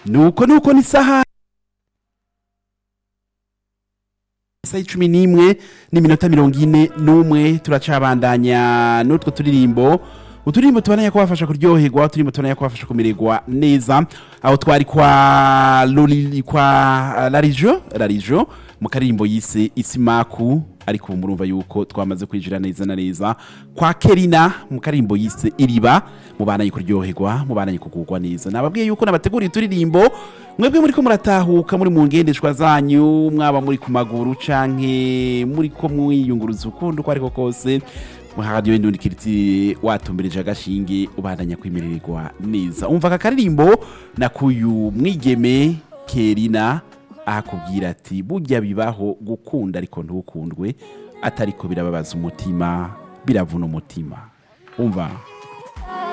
nuko nuko ni saha isaha icumi n'imwe n'iminota mirongo ine n'umwe turacabandanya n'utwo turirimbo uturirimbo tubandanya kubafasha kuryoherwa uturirimbo tubandanya kubafasha kumererwa neza aho twari kwa Loli- kwa larijo larijo mu karirimbo yise isimaku ariko ubu murumva yuko twamaze kwinjira neza na neza kwa kerina mu karirimbo yise iriba mubandanye kuryoherwa mubandanye kugurwa neza nababwiye yuko nabateguriye uturirimbo mwebwe muri ko muratahuka muri mu ngendeshwa zanyu mwaba muri ku maguru canke muri ko mwiyunguruza ukundi uko ariko kose radiyo indundi kiriti watumbereje agashinge ubandanya kwimererwa neza umva aka karirimbo nakuyu mwigeme kerina akubwira ati burya bibaho gukunda ariko ntukundwe atariko birababaza umutima biravuna umutima umva